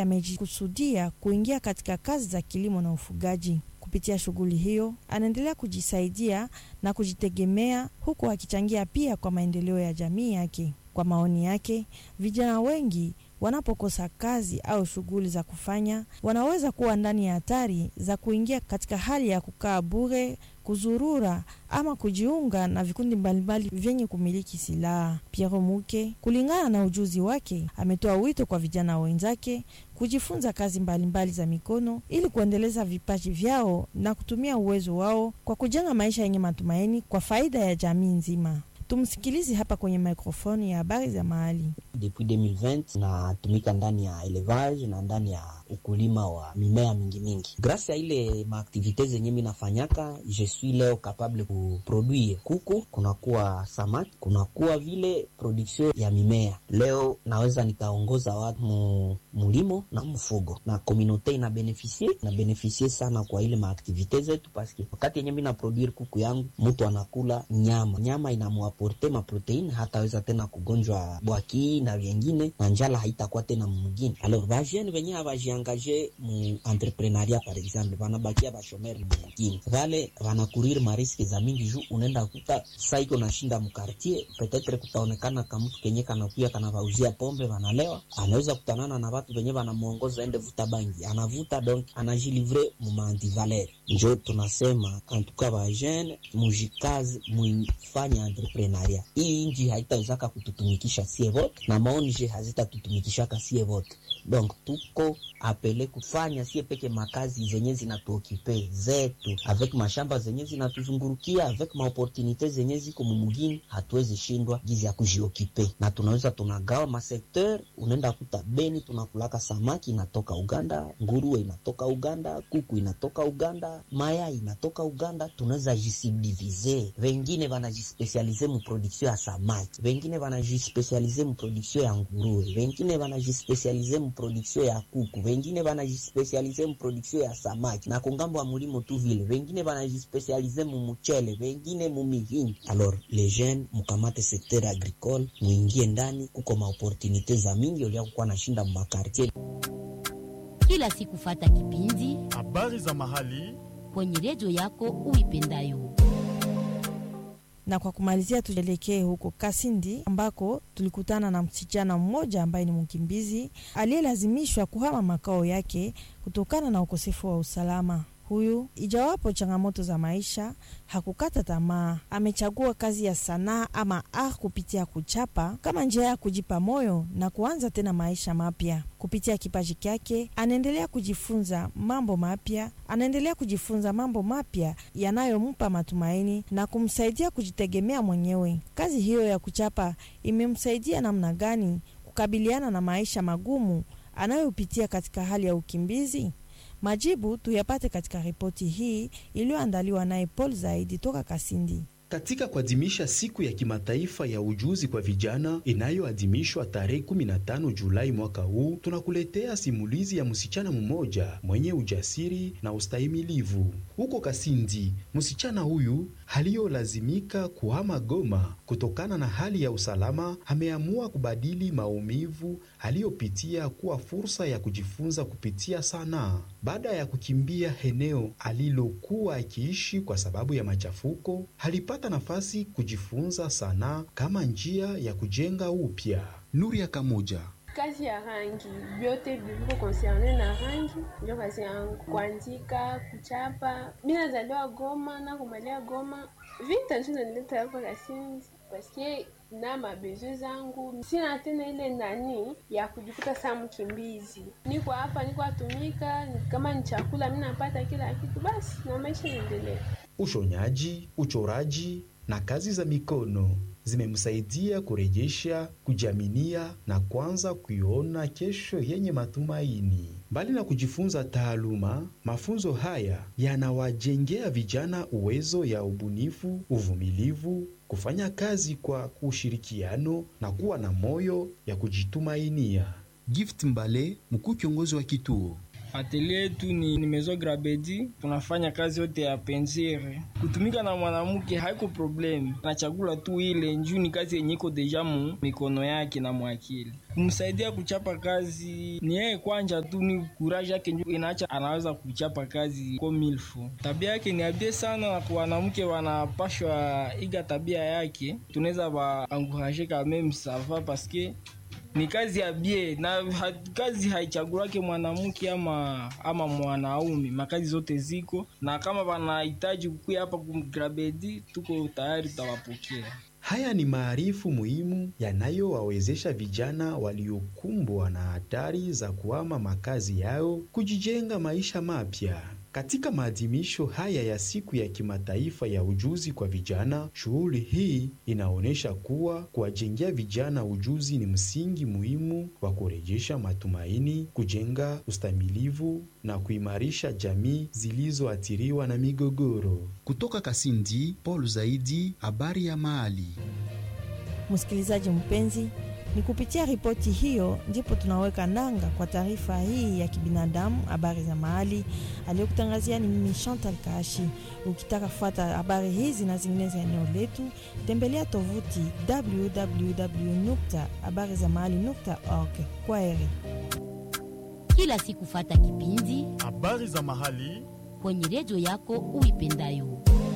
amejikusudia kuingia katika kazi za kilimo na ufugaji. Kupitia shughuli hiyo anaendelea kujisaidia na kujitegemea huku akichangia pia kwa maendeleo ya jamii yake. Kwa maoni yake, vijana wengi wanapokosa kazi au shughuli za kufanya, wanaweza kuwa ndani ya hatari za kuingia katika hali ya kukaa bure, kuzurura ama kujiunga na vikundi mbalimbali vyenye kumiliki silaha. Piero Muke, kulingana na ujuzi wake, ametoa wito kwa vijana wenzake kujifunza kazi mbalimbali mbali za mikono ili kuendeleza vipaji vyao na kutumia uwezo wao kwa kujenga maisha yenye matumaini kwa faida ya jamii nzima. Tumsikilize hapa kwenye mikrofoni ya habari za mahali. Depuis 2020 natumika ndani ya elevage na ndani ya ukulima wa mimea mingi mingi. Grâce ya ile maaktivite zenye mi nafanyaka, je suis leo capable kuproduire kuku, kunakuwa samaki, kunakuwa vile production ya mimea. Leo naweza nikaongoza watu mu mulimo na mfugo, na komunote ina benefisie na benefisie sana kwa ile maaktivite zetu, paske wakati yenye mi na produire kuku yangu, mtu anakula nyama, nyama inamuaporte maproteine, hataweza tena kugonjwa bwaki na vyengine na njala haitakuwa tena mwingine. Alors vajene venye havajiangaje mu entrepreneuria par exemple, vanabakia bashomeri mwingine vale vanakurir mariski za mingi juu unaenda kuta saiko nashinda mkartier, petetre kutaonekana kamutu kenye kanakuya kanavauzia pombe vanalewa, anaweza kutanana na watu venye vanamwongoza ende vuta bangi, anavuta donc anajilivre mumaantivaler. Njo tunasema antuka vajene mujikazi muifanya entrepreneuria hii inji haitawezaka kututumikisha sie vote na maonje hazitatutumikishaka sie vote, donc tuko apele kufanya sie peke makazi zenye zinatuokipe zetu avec mashamba zenye zinatuzungurukia avec maoportunite zenye ziko mumugini, hatuwezi shindwa gizi ya kujiokipe, na tunaweza tunagawa masekteur. Unaenda kuta Beni tunakulaka samaki inatoka Uganda, nguruwe inatoka Uganda, kuku inatoka Uganda, mayai inatoka Uganda. Tunaweza jisubdivize, wengine wanajispesialize mu production ya samaki, wengine wanajispesialize mu production ya nguruwe, wengine wanajispesialize mu production ya kuku, wengine wanajispesialize mu production ya samaki na kungambo wa mulimo tu vile, wengine wanajispesialize mu muchele, wengine mu mihindi. Alors les jeunes mukamate secteur agricole, muingie ndani, kuko maopportunite za mingi olia kukuwa nashinda mu makartier. Kila siku fata kipindi habari za mahali kwenye redio yako uipendayo na kwa kumalizia, tuelekee huko Kasindi ambako tulikutana na msichana mmoja ambaye ni mkimbizi aliyelazimishwa kuhama makao yake kutokana na ukosefu wa usalama. Huyu ijawapo changamoto za maisha, hakukata tamaa. Amechagua kazi ya sanaa ama art kupitia kuchapa kama njia ya kujipa moyo na kuanza tena maisha mapya. Kupitia kipaji kyake, anaendelea kujifunza mambo mapya, anaendelea kujifunza mambo mapya yanayompa matumaini na kumsaidia kujitegemea mwenyewe. Kazi hiyo ya kuchapa imemsaidia namna gani kukabiliana na maisha magumu anayopitia katika hali ya ukimbizi? Majibu tuyapate katika ripoti hii iliyoandaliwa naye Paul Zaidi toka Kasindi. Katika kuadhimisha siku ya kimataifa ya ujuzi kwa vijana inayoadhimishwa tarehe 15 Julai mwaka huu, tunakuletea simulizi ya msichana mmoja mwenye ujasiri na ustahimilivu. Huko Kasindi, msichana huyu aliyolazimika kuhama Goma kutokana na hali ya usalama, ameamua kubadili maumivu aliyopitia kuwa fursa ya kujifunza kupitia sanaa. Baada ya kukimbia eneo alilokuwa akiishi kwa sababu ya machafuko, alipata nafasi kujifunza sanaa kama njia ya kujenga upya. Nuria Kamoja kazi ya rangi vyote viviko konserne na rangi ndio kazi yangu, kuandika, kuchapa. Mi nazaliwa Goma na kumalia Goma, vita njo naleta hapa Kasindi paske na mabezo zangu sina tena ile nani ya kujikuta saa mkimbizi. Niko hapa, niko atumika, kama ni chakula mi napata kila kitu, basi na maisha yaendelea. Ushonyaji, uchoraji na kazi za mikono zimemsaidia kurejesha kujiaminia na kuanza kuiona kesho yenye matumaini. Mbali na kujifunza taaluma, mafunzo haya yanawajengea vijana uwezo ya ubunifu, uvumilivu, kufanya kazi kwa ushirikiano na kuwa na moyo ya kujitumainia. Gift Mbale, mkuu kiongozi wa kituo Atelier yetu ni, ni Maison Grabedi, tunafanya kazi yote ya pensire. Kutumika na mwanamke haiko probleme, anachagula tu ile njuu ni kazi yenye iko deja mu mikono yake na mwakili. Kumsaidia kuchapa kazi ni yeye kwanja tu, ni kuraji yake njuu inaacha anaweza kuchapa kazi kwa milfo. Tabia yake ni abie sana, na kwa wanamke wanapashwa iga tabia yake, tunaweza ba encourager quand même ça va parce que ni kazi ya bie na ha, kazi haichagulake mwanamke ama ama mwanaume, makazi zote ziko na kama wanahitaji kukuya hapa kumgrabedi, tuko tayari tutawapokea. Haya ni maarifu muhimu yanayowawezesha vijana waliokumbwa na hatari za kuhama makazi yao kujijenga maisha mapya. Katika maadhimisho haya ya siku ya kimataifa ya ujuzi kwa vijana, shughuli hii inaonyesha kuwa kuwajengea vijana ujuzi ni msingi muhimu wa kurejesha matumaini, kujenga ustamilivu na kuimarisha jamii zilizoathiriwa na migogoro. Kutoka Kasindi, Paul Zaidi, habari ya mahali. Msikilizaji mpenzi, ni kupitia ripoti hiyo ndipo tunaweka nanga kwa taarifa hii ya kibinadamu, habari za mahali aliyokutangazia ni mimi Chantal Kashi. Ukitaka kufuata habari hizi na zingine za eneo letu, tembelea tovuti www.habarizamahali.org. Kwa heri. Kila siku fata kipindi habari za mahali kwenye redio yako uipendayo.